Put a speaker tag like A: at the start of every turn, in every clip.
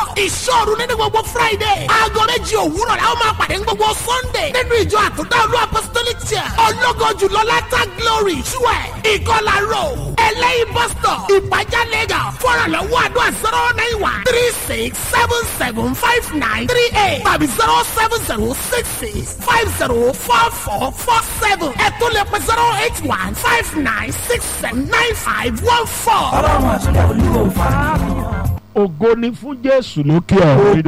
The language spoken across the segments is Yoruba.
A: ìṣòro nínú gbogbo friday aago méjì òwúrọ̀ la ó máa pàdé ní gbogbo sunday nínú ìjọ àtúndá olú apostolic church ọlọ́gọ́jù lọ́látà glory twelve ìkọlà road ẹlẹ́yìn bus stop ìpàjá lagos fọ́nrànlọ́wọ́ àdúrà zero nine one three six seven seven five nine three eight tàbí zero seven zero six six five zero four four four seven ẹ̀tún lè pẹ́ zero eight one five nine six seven nine five one four.
B: ọlọ́run àtúndà olúwo fara.
C: ògo ni fún jésù lókè ọ̀run.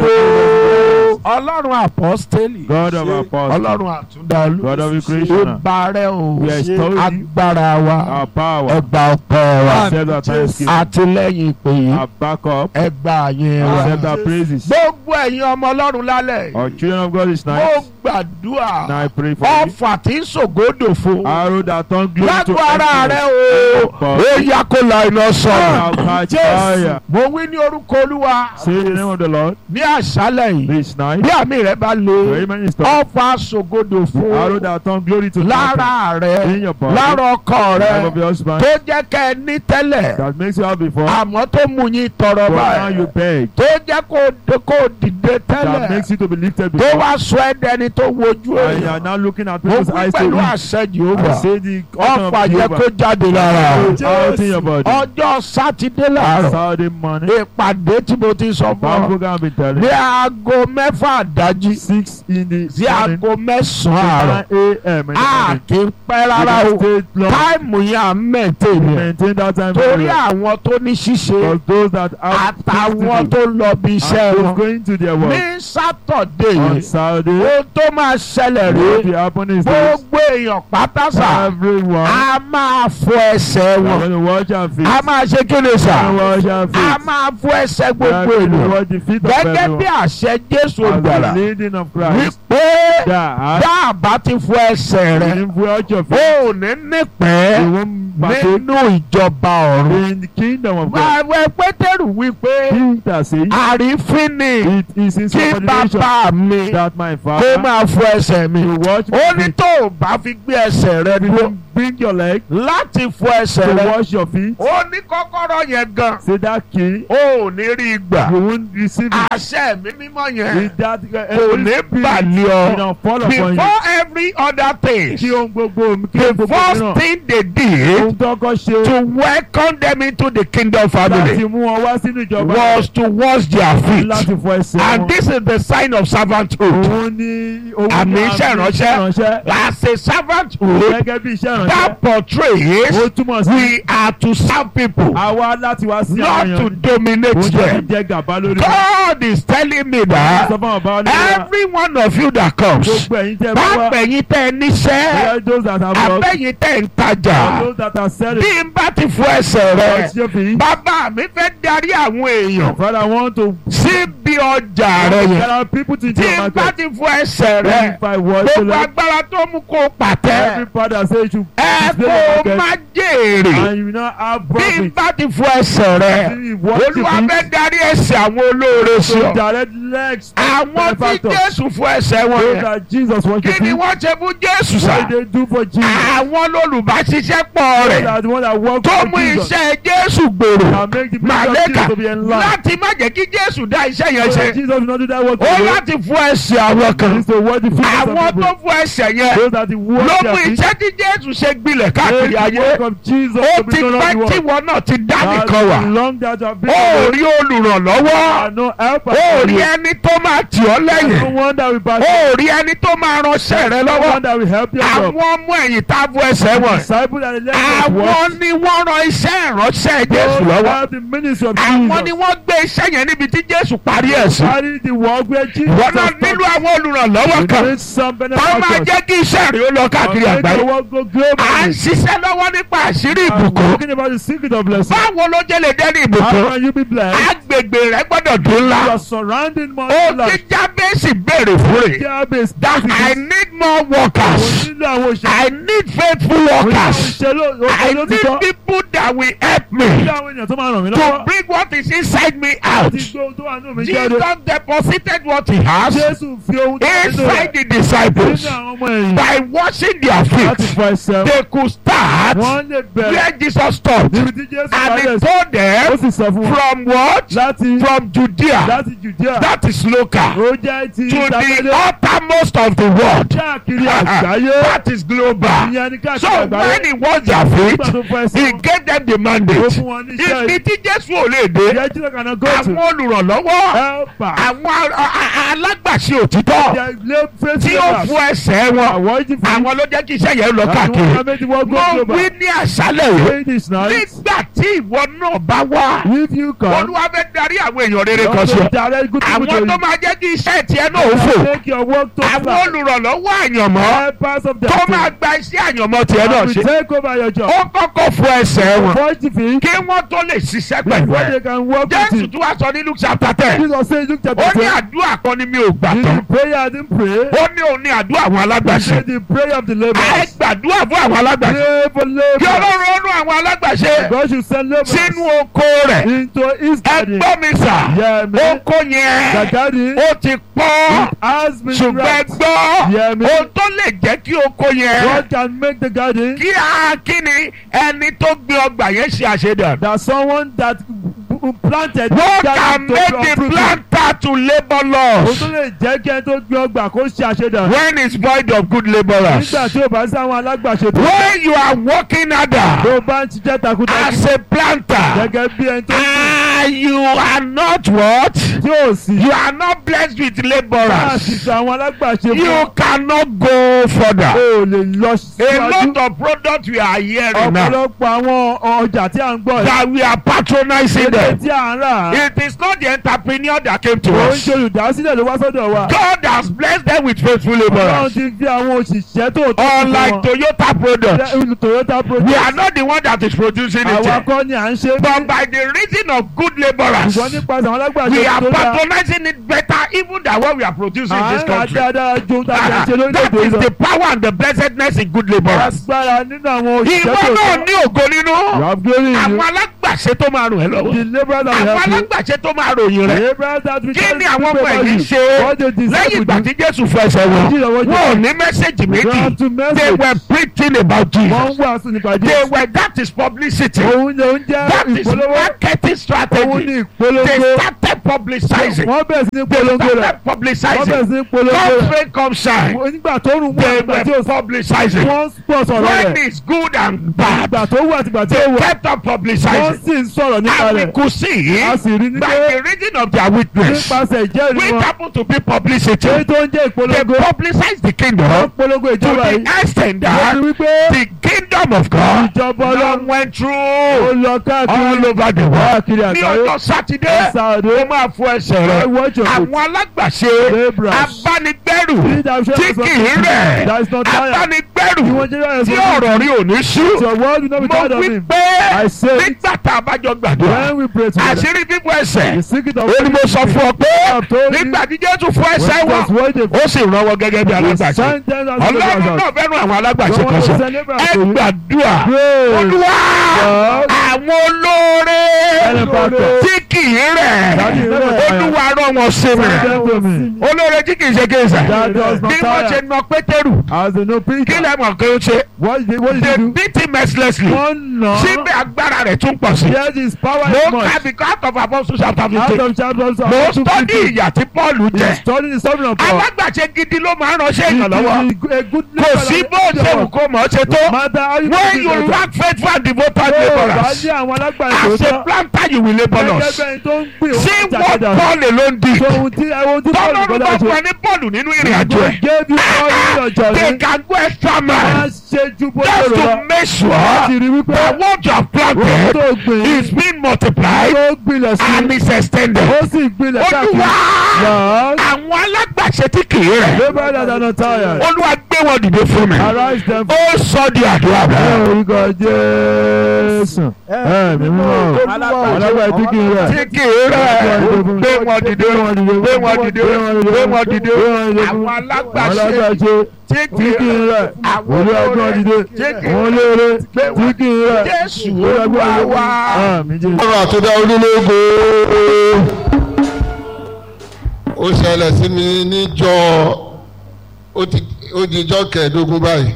C: ọlọ́run apọ́stélì.
D: God of apostles.
C: ọlọ́run àtúndàlú.
D: God of creation.
C: ó bàrẹ̀ o.
D: We extol you.
C: agbára wa.
D: Our power.
C: ẹgbà ọpẹ́ wa.
D: Accept our thanksgiving.
C: àtìlẹ́yìn ìpè yìí.
D: Our backup.
C: ẹgbà yẹn wa.
D: Accept our praises.
C: gbogbo ẹ̀yin ọmọ ọlọ́run lálẹ́.
D: Our children of God is
C: mo
D: nice.
C: gbàdúrà.
D: Now I pray for you.
C: ọfà tí ń ṣògodò fún.
D: Arrow that turn glory to
C: lágbo ara rẹ
D: excellence.
C: o. ó yá kó la iná
D: Now
C: sọ̀rọ̀.
D: catch fire.
C: mo wí ní orúkọ olúwa.
D: Say the name of the Lord.
C: ní àṣálẹ̀ yìí.
D: This night.
C: bí àmì rẹ bá le.
D: Amen is done.
C: ọfà ṣògodò
D: Arrow
C: fún.
D: that turn glory to
C: lára
D: In
C: rẹ
D: your body.
C: lára ọkọ
D: Life of
C: rẹ
D: your husband.
C: tó jẹ́ kẹ́ ẹ ní tẹ́lẹ̀
D: That makes you have before.
C: àmọ́ tó mú yín tọrọ
D: But now you
C: báyìí
D: beg.
C: tó jẹ́ kó kó dìde
D: That
C: tẹ́lẹ̀
D: makes you to be lifted
C: tó
D: before.
C: wá sọ ẹ́ dẹni tó wojú
D: And you are
C: èèyàn
D: now looking at
C: mo
D: people's
C: wí
D: eyes to
C: pẹ̀lú
D: read.
C: àṣẹ
D: I
C: Jèhófà
D: say the autumn
C: ọ̀pá
D: of
C: jẹ́ kó
D: Jehovah.
C: jáde lára
D: Out in your body.
C: ọjọ́ sátidé láàárọ̀
D: Saturday morning.
C: ìpàdé tí mo ti sọ fún
D: Bible
C: ọ
D: program been telling.
C: ní aago mẹ́fà àdájí
D: Six in the
C: sí
D: morning.
C: aago mẹ́sàn-án àárọ̀
D: Nine a.m. in the
C: a
D: morning.
C: kì í pẹ́ rárá o
D: We stay long.
C: táìmù yẹn à ń mẹ̀tẹ́ ni
D: Maintain that time.
C: torí
D: very well.
C: àwọn tó ní ṣíṣe
D: For those that have
C: àtàwọn
D: things to
C: tó lọ bí
D: do,
C: iṣẹ́
D: and those
C: wọn
D: going to their work.
C: ní sátọ̀dé
D: On
C: yìí
D: Saturday,
C: ohun tó máa ṣẹlẹ̀
D: what
C: rí
D: will happen is this.
C: gbogbo èèyàn pátásà
D: Everyone
C: a máa fọ ẹsẹ̀
D: are
C: wọn
D: going to wash our feet.
C: a máa ṣe kí ni sà
D: Going to wash our
C: a
D: feet.
C: máa fọ ẹsẹ̀
D: We are
C: gbogbo
D: going to
C: èèyàn
D: wash the feet of
C: gẹ́gẹ́
D: everyone.
C: bí àṣẹ Jésù
D: As
C: olùgbàlà
D: the leading of Christ.
C: wípé
D: That
C: dáàbá ti fọ ẹsẹ̀ rẹ
D: if we wash your feet,
C: ó ní nípẹ́
D: we won't partake
C: nínú ìjọba ọ̀run.
D: in the kingdom of God.
C: Ààrẹ Pétérù wípé
D: Peter says,
C: àrífín ni
D: it is in
C: kí
D: subordination
C: bàbá mi
D: that my
C: kó
D: father
C: máa fọ ẹsẹ̀ mi.
D: will wash
C: Ó
D: my
C: ní
D: feet.
C: tó o bá fi gbé ẹsẹ̀ rẹ dúró
D: Bring your leg
C: láti fọ ẹsẹ̀
D: to
C: rẹ.
D: wash your feet.
C: Ó ní kọ́kọ́rọ́ yẹn gan.
D: Say that key,
C: Ó ò ní rí i gbà.
D: you won't receive it.
C: Àṣẹ mi mímọ́ yẹn
D: With that, uh,
C: kò
D: every
C: ní
D: spirit
C: bàlẹ́
D: will
C: ọ.
D: not fall upon you.
C: Before every other thing,
D: Kí ohun gbogbo kí
C: the
D: ohun gbogbo
C: first
D: mìíràn.
C: thing they did
D: Ohun tó kọ́ ṣe
C: to welcome them into the kingdom
D: láti
C: family
D: mú wọn wá sínú ìjọba
C: was to wash their feet.
D: láti fọ ẹsẹ̀
C: And
D: wọn.
C: this is the sign of servanthood.
D: Òun ní òun
C: Àmì
D: ní
C: iṣẹ́ ìránṣẹ́.
D: ìránṣẹ́.
C: As a servanthood,
D: Gẹ́gẹ́ bí iṣẹ́ ìránṣẹ́.
C: that portrays
D: Ó túmọ̀ sí
C: we are to serve people,
D: àwa láti wá sí
C: not
D: àwọn
C: to
D: èèyàn.
C: dominate
D: Òun jẹ́
C: them.
D: jẹ́ gàba lórí wọn.
C: God is telling me
D: Sọ
C: that
D: fún àwọn bàbá oníwà.
C: every one of you that comes,
D: Gbogbo ẹ̀yin tẹ́ bá wá.
C: pápẹ̀yìn tẹ́ ẹ níṣẹ́,
D: Bóyá those that have worked.
C: abẹ́yìn tẹ́ ẹ ń tajà,
D: Those that are selling.
C: bí n bá ti fọ ẹsẹ̀ rẹ̀,
D: Wash your feet.
C: bàbá mi fẹ́ darí àwọn èèyàn
D: Father, I want to
C: síbi ọjà rẹ̀
D: There
C: yẹn.
D: are people to
C: Tí
D: do
C: n bá
D: market.
C: ti fọ ẹsẹ̀ rẹ̀,
D: If I was to
C: gbogbo
D: let
C: agbára tó mú kó pàtẹ́.
D: every father say you should
C: ẹ
D: display
C: kó
D: your
C: má
D: market
C: jèrè
D: and you will not have
C: bí n
D: profit.
C: bá ti fọ ẹsẹ̀ rẹ
D: You wash your
C: olúwa
D: feet.
C: fẹ́ darí ẹsẹ̀ àwọn olóore sí
D: So
C: ọ
D: direct legs.
C: àwọn tí
D: benefactors.
C: jésù fọ ẹsẹ̀ wọn
D: Those
C: yẹn
D: that Jesus wants
C: kí
D: to
C: ni
D: be.
C: wọ́n ṣe fún jésù
D: What
C: sá
D: did they do for Jesus?
C: àwọn olùbáṣiṣẹ́pọ̀
D: Those
C: rẹ̀
D: are the one that work
C: tó
D: for
C: mú
D: Jesus.
C: iṣẹ́ jésù gbòòrò
D: That make the people of
C: màlẹ́kà
D: Jesus to be enlarged.
C: láti má jẹ́ kí jésù dá iṣẹ́ yẹn
D: So
C: ṣe
D: that Jesus will not do that work
C: ó
D: for you.
C: láti fọ ẹsẹ̀ àwọn
D: He
C: kan
D: needs to wash the feet of
C: àwọn
D: some
C: tó
D: people.
C: fọ ẹsẹ̀ yẹn
D: Those that he wash
C: ló mú
D: their feet.
C: iṣẹ́ tí jésù ṣe gbilẹ̀ káàkiri
D: Make the
C: ayé
D: work of Jesus
C: ó
D: to be
C: ti
D: known
C: pẹ́
D: around the
C: tí
D: world.
C: wọn náà ti dá
D: That
C: nìkan wà.
D: long that you have been
C: ó
D: away.
C: rí olùrànlọ́wọ́
D: And no helper
C: ó
D: for
C: rí
D: you.
C: ẹni tó máa tì ọ́
D: No
C: lẹ́yìn
D: one that will back
C: ó rí ẹni tó máa ránṣẹ́ rẹ
D: No
C: lọ́wọ́
D: one that will help you out.
C: àwọn ọmọ ẹ̀yìn tá a bú ẹsẹ̀ wọn
D: Disciple that let us work.
C: àwọn ni wọ́n ran iṣẹ́ ìránṣẹ́ Jésù
D: Those
C: lọ́wọ́
D: have the ministry of
C: àwọn ni
D: Jesus.
C: wọ́n gbé iṣẹ́ yẹn níbi tí Jésù parí ẹ̀ sí
D: Carry the work where Jesus
C: wọ́n náà
D: has
C: nílò
D: taught.
C: àwọn olùrànlọ́wọ́
D: You
C: kan
D: need some
C: tó máa
D: benefactors.
C: jẹ́ kí iṣẹ́ rẹ̀ ó lọ káàkiri
D: Make
C: àgbáyé
D: the work go
C: à ń
D: globally.
C: ṣiṣẹ́ lọ́wọ́ nípa àṣírí
D: I'm
C: ìbùkún
D: talking about the secret of blessing.
C: báwo ló jẹ́ lè dẹ́ni
D: How
C: ìbùkún
D: can you be blessed?
C: agbègbè rẹ gbọ́dọ̀ dùn ńlá
D: You are surrounding more
C: ó ti
D: life.
C: Jábésì béèrè fún rẹ̀.
D: Jabez,
C: that I need more workers.
D: nílò àwọn òṣèlú.
C: I need faithful workers.
D: òṣèlú
C: I
D: òṣèlú
C: need
D: títọ́.
C: people that will help me
D: Nílò àwọn èèyàn tó máa ràn mí
C: to
D: lọ́wọ́.
C: bring what is inside me out.
D: Láti gbé ohun tó wà nínú mi
C: Díẹ̀
D: jáde.
C: Jesus deposited what he has
D: Jésù fi ohun tó nínú
C: inside
D: rẹ̀
C: the disciples.
D: nínú àwọn ọmọ ẹ̀yìn
C: By washing their
D: láti
C: feet,
D: fọ ẹsẹ̀ wọn.
C: they could start
D: Wọ́n lè bẹ̀rẹ̀
C: where Jesus stopped.
D: níbi tí Jésù
C: And he
D: bẹ̀rẹ̀ sí.
C: told
D: Ó
C: them
D: sì sọ fún wọn
C: from what?
D: láti
C: From Judea.
D: láti Jùdíà.
C: That is local.
D: Ó jẹ́ ti
C: To the
D: ìdájọ́
C: uttermost of the world.
D: káàkiri àgbáyé.
C: That is global.
D: Ìyẹn ni káàkiri
C: So
D: àgbáyé.
C: when he washed their feet,
D: Nígbà tó fọ ẹsẹ̀
C: he
D: wọn,
C: gave them the
D: ó
C: mandate.
D: fún wọn ní iṣẹ́
C: Ibi tí Jésù ò lè dé,
D: ìyẹn tí lọ́kàn náà gọ́ọ̀tù.
C: àwọn olùrànlọ́wọ́,
D: Helper.
C: àwọn a- a- alágbàṣe òtítọ́
D: Their lay faith
C: tí ó
D: labourers.
C: fún ẹsẹ̀ wọn,
D: Àwọn ìjì fún
C: àwọn ló jẹ́ kí iṣẹ́ yẹn lọ
D: àwọn
C: káàkiri.
D: ọmọ méjì wọ́n
C: Mo
D: gbọ́ global.
C: wí ní àṣálẹ̀ yìí,
D: Say this night.
C: nígbà tí ìwọ náà bá wá,
D: If you come,
C: Olúwa fẹ́ darí àwọn èèyàn rere kan sí
D: also
C: ọ.
D: direct good people to
C: Àwọn
D: you.
C: tó máa jẹ́ kí iṣẹ́ tiẹ̀ náà ó fò.
D: Make your work to
C: Àwọn
D: fly.
C: olùrànlọ́wọ́ àyànmọ́
D: Helpers of the
C: tó máa gba iṣẹ́ àyànmọ́ tiẹ̀ náà
D: will
C: ṣe.
D: take over your job.
C: Ó kọ́kọ́ fún ẹsẹ̀ wọn
D: Wash the feet
C: kí wọ́n tó lè ṣiṣẹ́ pẹ̀lú
D: before
C: ẹ̀.
D: they can work with
C: Jésù
D: you.
C: tún wá sọ ní Luke chapter ten.
D: Jesus say Luke chapter
C: Ó ní
D: ten.
C: àdúrà kan ni mi ò gbà
D: Did
C: tán.
D: the prayer I didn't pray?
C: Ó ní òun ní àdúrà àwọn
D: He
C: alágbàṣe.
D: said the prayer of the
C: Ẹ
D: labourers.
C: gbàdúrà fún àwọn alágbàṣe.
D: Pray for
C: Kí
D: labour.
C: Ọlọ́run ó nú àwọn alágbàṣe
D: God should send labourers
C: sínú oko rẹ̀.
D: into his
C: Ẹ
D: garden.
C: gbọ́ mi sà.
D: Yeah, man.
C: Oko
D: The
C: yẹn
D: garden
C: ó ti pọ́n.
D: has been
C: Ṣùgbọ́n ẹ
D: wrapped.
C: gbọ́.
D: Yeah, man.
C: Ohun tó lè jẹ́ kí oko yẹn.
D: God can make the garden
C: Kí a kí ni ẹni tó gbé ọgbà yẹn ṣe àṣedàn.
D: that someone that planted
C: What
D: garden
C: can
D: to
C: make the
D: uproot it.
C: planter to labour
D: Ó
C: loss
D: tún lè jẹ́ kí ẹni tó gbé ọgbà kó ṣe àṣedàn.
C: when it's void of good labourers?
D: Nígbà tí o bá sí àwọn alágbàṣe tó
C: When you are working harder
D: tó bá ń ṣiṣẹ́ takuntakun
C: as a planter
D: gẹ́gẹ́ bí ẹni tó
C: and you are not what?
D: tí ò sí.
C: You are not blessed with
D: Láti
C: labourers.
D: sọ àwọn alágbàṣe
C: You
D: fún
C: cannot go further.
D: o lè lọ
C: A
D: síwájú.
C: lot of products we are hearing now
D: Ọ̀pọ̀lọpọ̀ àwọn ọjà tí à ń gbọ́ yìí.
C: that we are patronizing
D: Èdè
C: them.
D: tí à ń rà.
C: It is not the entrepreneur that came to
D: Ó ń
C: us.
D: ṣe olùdásílẹ̀ ló wá sọ́dọ̀ wa.
C: God has blessed them with faithful
D: Ọlọ́run
C: labourers.
D: ti fi àwọn òṣìṣẹ́ tó tó
C: Unlike Toyota products,
D: wọn. Toyota
C: we
D: product.
C: are not the one that is producing
D: Àwa
C: it.
D: kọ́ ni à ń ṣe.
C: But by the reason of good labourers,
D: Ṣùgbọ́n nípasẹ̀ àwọn alágbàṣe
C: we are
D: tó dáa.
C: patronizing it better even than what we are producing in
D: À
C: this
D: ń rà
C: country.
D: dáadáa ju ohun tá a
C: Ah,
D: ṣe lórílẹ̀-èdè
C: that is
D: lọ.
C: the power and the blessedness in good labourers.
D: Agbára nínú àwọn òṣìṣẹ́
C: Ìwọ
D: tó
C: náà
D: tó.
C: ní ògo
D: You
C: nínú.
D: have glory in you.
C: Àwọn alágbàṣe tó máa ràn ẹ́ lọ́wọ́.
D: The labourers that will
C: Àwọn
D: help you.
C: alágbàṣe tó máa ròyìn rẹ̀.
D: The labourers that will
C: Kí
D: tell
C: ni
D: you
C: àwọn ọmọ
D: about
C: ẹ̀yìn
D: you.
C: ṣe
D: What they deserve
C: lẹ́yìn
D: to
C: ìgbà
D: do.
C: tí Jésù fẹsẹ̀ wọn?
D: Jíjọ wọ́n
C: Wọn ò
D: jẹ́.
C: ní mẹ́sẹ̀gì
D: They
C: méjì.
D: have to
C: They
D: message.
C: were preaching about
D: Wọ́n ń
C: Jesus.
D: wàásù nípa
C: They
D: Jésù.
C: were that is publicity.
D: Òun ni òun jẹ́
C: That is
D: ìpolówó.
C: marketing
D: Òun
C: strategy.
D: ni
C: They
D: ìpolongo.
C: started publicizing.
D: Wọ́n bẹ̀rẹ̀ sí ní
C: They
D: polongo rẹ̀.
C: started
D: Wọ́n bẹ̀rẹ̀
C: publicizing.
D: sí ní polongo
C: Come
D: rẹ̀.
C: rain, come shine.
D: Nígbà tó rùn wọ́n
C: They
D: àtìgbà tí
C: were
D: ó
C: publicizing.
D: wọ́n pọ̀ sọ̀rọ̀
C: When
D: rẹ̀.
C: it's good and bad,
D: Ìgbà tó wù àtìgbà tí ó
C: they
D: wù.
C: kept on
D: Wọ́n
C: publicizing.
D: sì ń sọ̀rọ̀ nípa
C: And we
D: rẹ̀.
C: could see
D: A sì rí ní
C: by
D: pé
C: the reason of their witness,
D: nípasẹ̀ ìjẹ́rìí
C: which
D: wọn.
C: happened to be publicity,
D: Èyí tó ń jẹ́
C: they
D: ìpolongo.
C: publicized the
D: Wọ́n
C: kingdom
D: polongo
C: to
D: ìjọba
C: the
D: yìí.
C: extent
D: Wọ́n ti
C: that
D: wí pé
C: the kingdom of God
D: ìjọba
C: now
D: Ọlọ́run
C: went
D: ó
C: through
D: lọ
C: all
D: káàkiri
C: over the world.
D: káàkiri
C: Ní
D: àgbáyé.
C: ọjọ́ Sátidé,
D: Sàdé.
C: ó máa fọ ẹsẹ̀
D: I
C: rẹ̀.
D: watch your foot.
C: Àwọn alágbàṣe
D: Labourers.
C: abánigbẹ́rù
D: Read that
C: tí
D: share
C: kì í rẹ̀
D: That is not tired.
C: abánigbẹ́rù
D: Ìwọ̀n jẹ́ báyìí
C: tí
D: sọ.
C: ọ̀rọ̀ rí òní sú.
D: Your word will not be
C: Mo
D: tired of
C: wí
D: him.
C: pé
D: I say
C: nígbà tá a bá jọ gbàdúrà
D: when we pray together.
C: àṣírí fífọ ẹsẹ̀
D: The secret of
C: ó ní mo sọ fún ọ pé
D: I've told you.
C: nígbà tí Jésù fọ ẹsẹ̀
D: When
C: wọn
D: Jesus waited
C: ó sì rán wọn gẹ́gẹ́ bí alágbàṣe
D: Send them as
C: Ọlọ́run
D: labourers.
C: náà fẹ́ràn àwọn alágbàṣe
D: Don't
C: kan
D: want
C: sọ
D: to send labourers
C: ẹ
D: to you.
C: gbàdúrà
D: Pray.
C: Olúwa
D: God.
C: àwọn olóore
D: Benefactor.
C: tí kì í rẹ̀
D: Daddy, rẹ̀.
C: Olúwa rán wọn sí mi
D: Send them to me.
C: olóore tí kì í ṣe kéésà
D: That does not
C: bí wọ́n
D: tire.
C: ṣe na Pétérù
D: As they know
C: kí
D: Peter.
C: lẹ́ mọ̀ pé ó ṣe
D: What did what did
C: they
D: he do?
C: beat him mercilessly
D: One no.
C: síbẹ̀ agbára rẹ̀ tún pọ̀ sí
D: Yes, his power is
C: mo
D: much.
C: ká bí out of Apostles chapter
D: Out
C: fifteen
D: of chapters of
C: mo
D: two
C: study
D: fifty.
C: ìyà tí Pọ́ọ̀lù jẹ
D: He's studying the suffering of Paul.
C: alágbàṣe gidi ló máa ń ránṣẹ́
D: He-
C: ìrànlọ́wọ́
D: he- a good
C: kò sí bó ṣe wù kó mọ̀ ọ́ ṣe tó
D: Matter how you
C: when
D: do
C: you
D: it.
C: lack faithful and devoted
D: Tó o bá
C: labourers
D: ní àwọn alágbàṣe
C: as a
D: tó
C: planter you will labour
D: gẹ́gẹ́
C: loss
D: bẹ́ẹ̀ tó ń gbìn
C: see
D: ó
C: what
D: jà
C: Paul alone did
D: So ohun tí ohun tí Paul
C: tọ́lọ́run
D: gbọ́dọ̀
C: bá
D: ṣe.
C: fún ẹ ní Paul nínú ìrìn àjò
D: God
C: ẹ̀
D: gave you all in your
C: they
D: journey.
C: can go extra
D: Wọ́n á
C: mile
D: ṣe ju bó ṣe
C: just
D: rò
C: to
D: lọ.
C: make sure
D: Láti rí wípé
C: that what you have
D: ohun
C: planted
D: tó gbìn
C: is being multiplied
D: tó gbilẹ̀ sí
C: and is extended.
D: ó sì gbilẹ̀ káàkiri.
C: Olúwa
D: Lord,
C: àwọn alágbàṣe tí kì í rẹ̀
D: labour that are not tired.
C: Olúwa gbé wọn dìde fún mi
D: Arise them
C: ó sọ di àdúrà
D: ẹ
C: bẹ́ẹ̀.
D: orúkọ Jésù. Ẹ mi mímọ́ alágbàá tí kì í rẹ̀.
C: tí kì í rẹ̀ gbé wọn dìde gbé wọn dìde gbé wọn dìde àwọn alágbàṣe
D: alágbàṣe
C: tí kì
D: tí
C: í
D: kì í
C: rẹ̀
D: rẹ̀.
C: àwọn
D: Olú ẹgbọ́n dìde.
C: tí kì í
D: Wọ́n léere tí kì í rẹ̀.
C: Jésù Olúwa wa.
D: Àmín Jésù.
E: ọ̀rọ̀ àtúndá onílógo ó ṣẹlẹ̀ sí mi níjọ́ ó ti ó di ijọ́ kẹẹ̀ẹ́dógún báyìí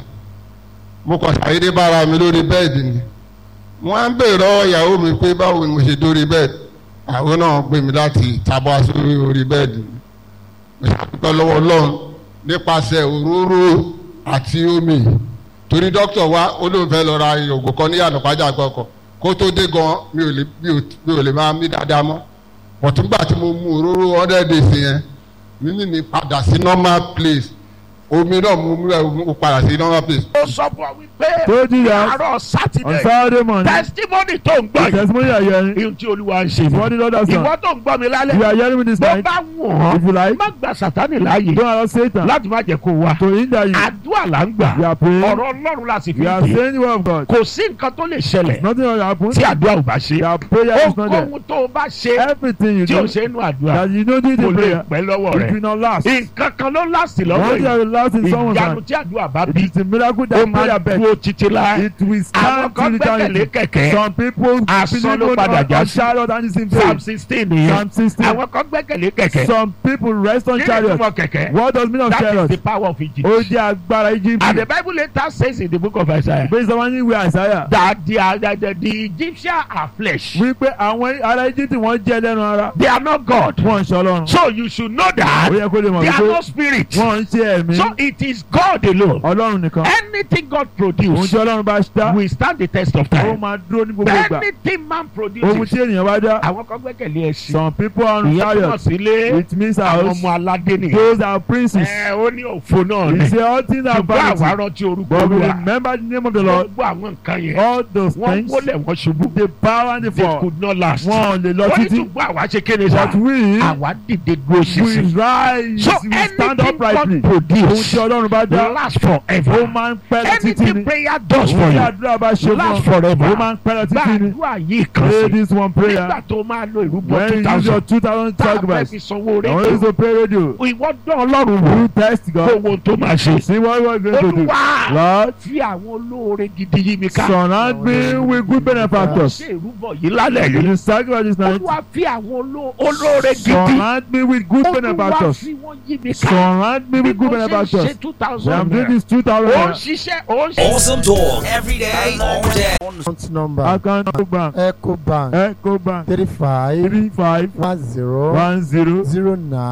E: mo kàn ṣàyédé bára mi lórí bẹ́ẹ̀dì ni wọ́n á ń bèèrè lọ́wọ́ ìyàwó mi pé báwo ni mo ṣe dórí bẹ́ẹ̀dì àwọn náà gbé mi láti tabọ́ sórí orí bẹ́ẹ̀dì mi mo ṣàdúpẹ́ lọ́wọ́ ọlọ́run nípasẹ̀ òróró àti omi torí dókítà wa ó lóun fẹ́ lọ ra oògùn kan ní yànnà pàjá gbọ́kọ̀ kó tó dé gan mi ò lè mi ò mi ò lè máa mí dáadáa mọ́ ọ̀túngbà tí mo mu òróró hundred days yẹn mímí mi padà sí normal place omi náà mo mú ẹ mo padà sí normal place.
C: ó sọ fún ọ wípé
D: Tó jí ya.
C: àárọ̀
D: on
C: sátidé
D: Saturday morning
C: testimony tó ń gbọ́
D: the
C: yìí
D: testimony you are hearing
C: ihun tí olúwa ń ṣe
D: is what the Lord has
C: ìwọ
D: done
C: tó ń gbọ́ mi
D: you
C: lálẹ́
D: are hearing me this
C: bó
D: night
C: bá wù
D: if you
C: ọ́
D: like
C: má gba sátánì láàyè
D: don't allow Satan
C: láti má jẹ́ kó wá
D: to hinder you
C: àdúrà là ń gbà
D: you are praying
C: ọ̀rọ̀ ọlọ́run la sì fi
D: you are
C: dé
D: saying the word of God
C: kò sí nǹkan tó lè ṣẹlẹ̀
D: nothing will happen
C: tí àdúrà ò bá ṣe
D: your prayer is not there
C: ohun tó o bá ṣe
D: everything you
C: tí o
D: do
C: ṣe inú àdúrà
D: that you no need
C: kò
D: the
C: lè
D: prayer
C: pẹ́ lọ́wọ́
D: it
C: rẹ̀
D: will not last
C: nǹkan kan ló láàsì lọ́wọ́
D: one day
C: yìí
D: will last in someone's
C: ìyanu
D: hand
C: tí àdúrà bá
D: it
C: bí
D: is the miracle
C: ó
D: that
C: máa
D: prayer bed
C: dúró títí láé
D: it will
C: àwọn
D: stand
C: kan
D: till
C: gbẹ́kẹ̀lé
D: eternity
C: kẹ̀kẹ́
D: some people
C: Asán ló
D: believe
C: padà
D: on
C: já
D: on
C: sí.
D: chariot and it's in
C: psalm
D: vain
C: sixteen nìyẹn
D: psalm sixteen
C: àwọn kan gbẹ́kẹ̀lé kẹ̀kẹ́
D: some people rest on
C: kí ni
D: chariot
C: ìtumọ̀ kẹ̀kẹ́
D: what does mean of
C: that is
D: chariot
C: the power of Egypt
D: ó jẹ́ agbára Egypt
C: and the bible later says in the book of Isaiah
D: based on one ìwé Isaiah
C: that the the the, the Egyptians are flesh
D: wípé àwọn ará Egypt wọ́n jẹ́ lẹ́nu ara
C: they are not God
D: wọ́n ń ṣe Ọlọ́run
C: so you should know
D: ó
C: that
D: yẹ kó lè mọ̀
C: they are
D: wípé
C: not spirit
D: wọ́n ń ṣe ẹ̀mí
C: so it is God alone
D: Ọlọ́run nìkan
C: anything God
D: ohun
C: produce
D: tí Ọlọ́run bá dá
C: will stand the test of
D: ó
C: time
D: máa dúró ní gbogbo ìgbà
C: anything man
D: ohun
C: produces
D: tí ènìyàn bá dá
C: àwọn kan gbẹ́kẹ̀lé ẹṣin
D: some people are on
C: ìyẹn túmọ̀
D: chariot
C: sí ilé
D: it means
C: àwọn
D: house
C: ọmọ aládé nìyẹn
D: those are princes
C: ẹ ó ní òfo náà ni
D: he say all things are
C: ṣùgbọ́n àwa
D: vanity
C: rántí orúkọ
D: but we
C: olúwa
D: remember the name of the Lord
C: gbogbo àwọn nǹkan yẹn
D: all those
C: wọ́n
D: things
C: wọlé wọ́n ṣubú
D: the power and the
C: they
D: fall
C: could not last
D: wọn ò lè lọ
C: wọ́n ní
D: títí
C: ṣùgbọ́n àwa ṣe kéde sá
D: but we
C: àwa dìde dúró
D: we
C: ṣinṣin
D: rise
C: so
D: we stand
C: anything
D: uprightly
C: God
D: ohun tí
C: produce
D: Ọlọ́run bá dá
C: last
D: ó
C: forever
D: máa ń pẹ́ lọ títí ni
C: anything prayer does for
D: ohun tí
C: you
D: àdúrà bá ṣe
C: last
D: fún ọ
C: forever
D: ó máa ń pẹ́ lọ títí ni
C: gbàdúrà yìí kan
D: pray
C: sí
D: this one prayer
C: nígbà tó máa lo ìrúbọ
D: when
C: two
D: you use your
C: thousand
D: two thousand
C: tá a fẹ́
D: sacrifice
C: fi sanwó
D: I want you
C: rédíò
D: to pray radio
C: ìwọ dán ọlọ́run wò
D: you test
C: kó
D: God
C: wo tó máa ṣe
D: see what you are going to do
C: olúwa
D: Lord
C: fi àwọn olóore gidi yí mi ká
D: surround me with good benefactors
C: ṣe ìrúbọ yìí lálẹ́
D: you
C: yìí
D: dey sacrifice this night
C: olúwa fi àwọn oló- olóore gidi
D: surround me with good
C: olúwa
D: benefactors
C: fi wọ́n yí mi ká
D: surround me
C: bí
D: with good
C: mo ṣe ń
D: benefactors
C: ṣe two
D: when
C: thousand
D: I'm doing
C: naira
D: this two thousand
C: ó ń
D: naira
C: ṣiṣẹ́ ó ń ṣiṣẹ́.
F: Awesome talk every day, all day.
G: account number
D: account bank
G: ecobank
D: ecobank
G: three five
D: three five
G: one zero
D: one zero
G: zero nine